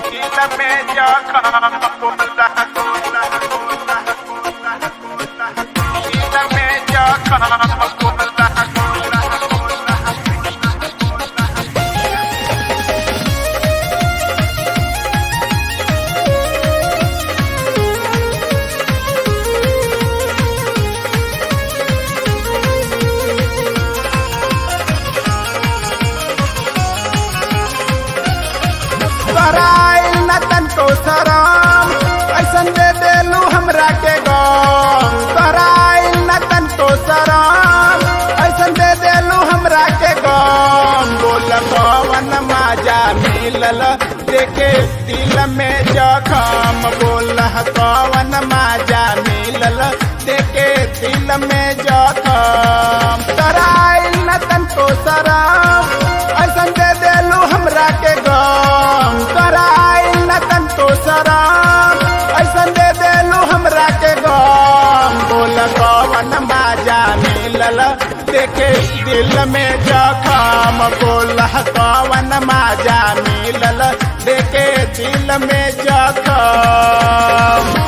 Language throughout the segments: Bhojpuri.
दिल में जखम होला होला होला होला दिल में जखम होला होला होला कराइल न तनको शरम ऐसन दे देलू हमरा के गम कराइल न तनको शरम ऐसन दे देलू हमरा के गम बोल कवन माजा मिलल देखे दिल में जखम बोल कवन माजा मिलल देखे दिल में जखम कराइल न तनको शरम ऐसन दे देलू हमरा के गम कराइल न तनको शरम ऐसन दे देलू हमरा के गम बोल कवन बाजा मिलल देखे दिल में जखम बोल कवन माजा मिलल देखे दिल में जखम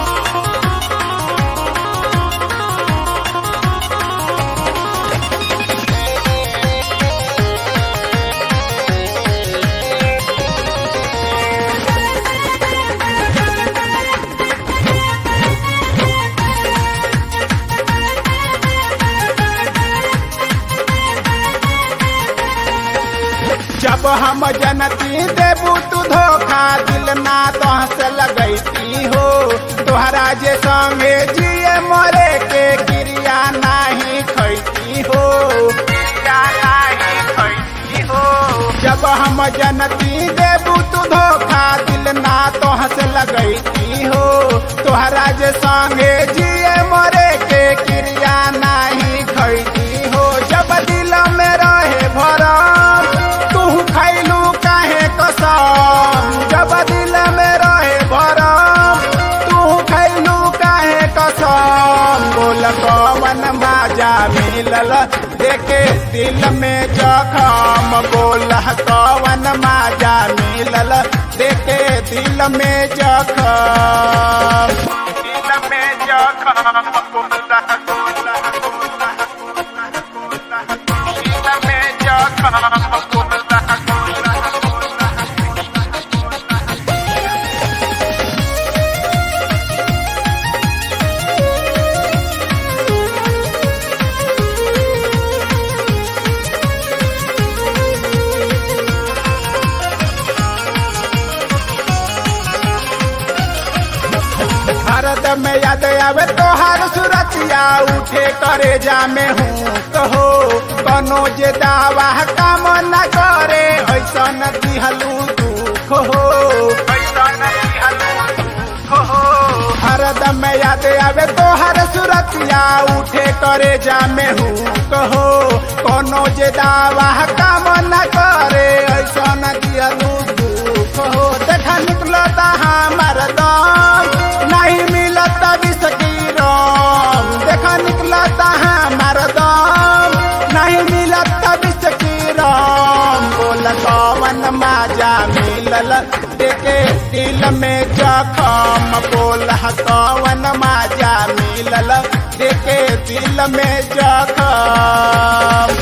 जब हम जनती देबू तू धोखा दिल ना तोहस लगैती हो तोहरा जे संगे जिए मरे के क्रिया नाही खैती हो क्रिया नाही खैती हो जब हम जनती देबू तू धोखा दिल ना तोहस लगैती हो तोहरा जे संगे जिए मरे के क्रिया नाही खैती हो जब दिल में रहे भरम तू खैलू काहे कसम जब दिल में रहे भरम तू खैलू काहे कसम बोल कवन बाजा मिलल देखे दिल में जखम बोल कवन माजा मिलल देखे दिल में जखम दिल में जखम होला होला होला होला दिल में जखम होला होला होला भारत में याद आवे तोहार सुरतिया उठे करे जा में हूँ कहो कनो जे दावा काम न करे ऐसा न दिहलू दुख हो ऐसा नहीं हलू हो भारत में याद आवे तोहार सुरतिया उठे करे जा में हूँ कहो कोनो जे दावा काम न करे ऐसा न दिहलू दुख हो देखा निकलता हमार दम नहीं मिलता विष की रम देखा निकलता हमार दम नहीं मिलता विष की रम बोल कवन माजा मिलल देखे दिल में जखम बोल कवन माजा मिलल देखे दिल में जखम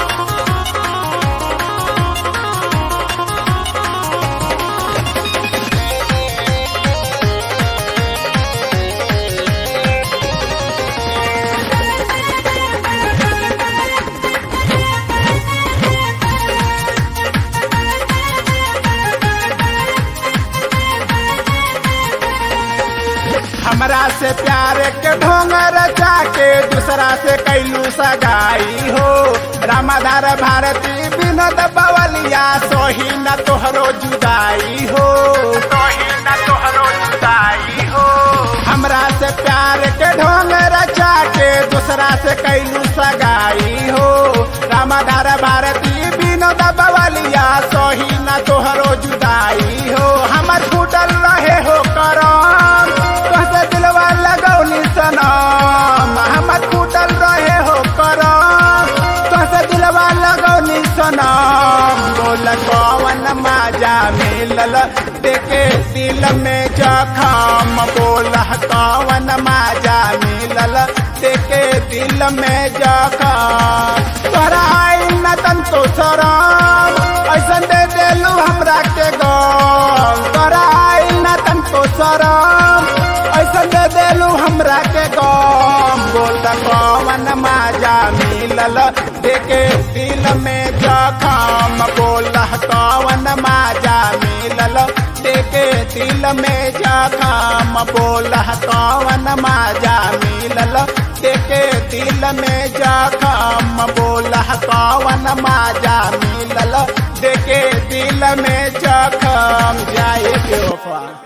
हमरा से प्यार के ढोंग रचा के दूसरा से कैलू सगाई हो रामाधार भारती विनोद बवलिया सोही न तोहरो जुदाई हो तोही न तोहरो जुदाई हो हमरा से प्यार के ढोंग रचा के दूसरा से कैलू सगाई हो रामाधार भारती विनोद बवलिया सोही न तोहरो जुदाई हो हमर फूटल रहे हो करम तोहसे दिलवा लगौली सनम हमर फूटल रहे हो करम तोहसे दिलवा लगौली सनम बोल कवन माजा मिलल देखे दिल में जखम बोला कवन माजा मिलल देखे दिल में जखम तोरा आइल न तंतो शरम ऐसन दे देलू हमरा के गम तोरा आइल न तंतो शरम ऐसन दे देलू हमरा के गम बोल कवन माजा मिलल देखे दिल में जखम बोल कवन माजा मिलल देखे दिल में जखम बोल कवन माजा मिलल देखे दिल में जखम बोल कवन माजा मिलल देखे दिल में जखम जाए के ओफा